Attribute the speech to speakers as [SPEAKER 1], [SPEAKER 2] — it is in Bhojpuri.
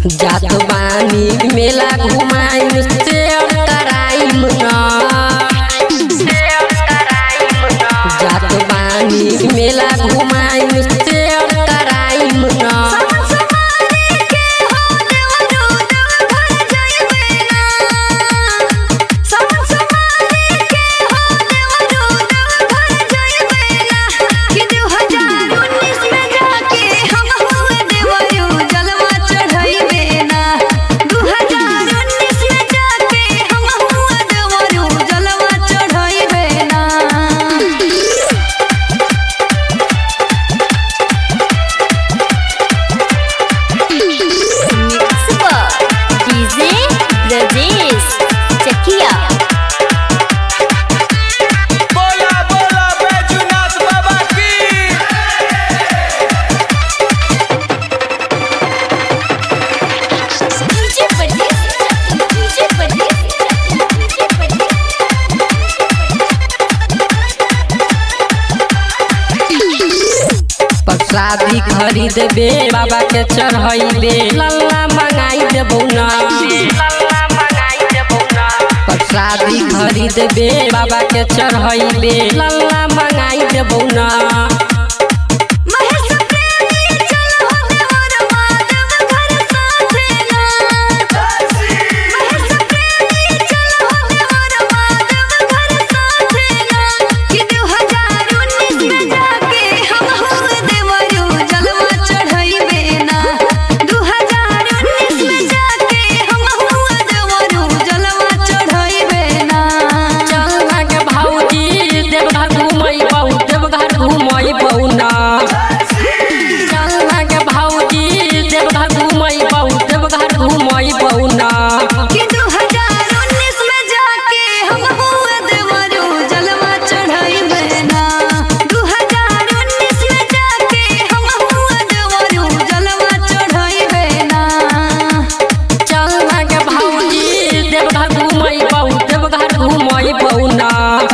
[SPEAKER 1] जात बानी मेला घुमाई से कराइम न जात बानी मेला घुमाई से कराइम न
[SPEAKER 2] डीजे ब्रजेश चकिया
[SPEAKER 3] बोला बोला बैजूनाथ बाबा की
[SPEAKER 2] DJ Brajesh DJ Brajesh DJ Brajesh
[SPEAKER 1] प्रसादी खरीद बे बाबा के चढ़ैबे लल्ला मंगाई देबौ ना प्रसादी खरीद बे बाबा के चढ़ैबे लल्ला मंगाई देबौ ना
[SPEAKER 2] महेश प्रेमी चल हो देवर माधव घर साथेला महेश प्रेमी चल हो देवर माधव घर साथेला कि 2019 में जाके हम हो देवरू जलवा चढ़ाइबे ना 2019 में जाके हम हो देवरू जलवा चढ़ाइबे ना
[SPEAKER 1] चलना के भौजी देवघर घुमैबौ देवघर घुमैबौ ना चलना के भौजी देवघर घुमैबौ देवघर घुमैबौ ना
[SPEAKER 2] कि 2019 में जाके हम हुए देवरू जलवा चढ़ाइबे ना 2019 में जाके हम हुए देवरू जलवा चढ़ाइबे ना
[SPEAKER 1] चलना के भौजी देवघर घुमैबौ देवघर घुमैबौ ना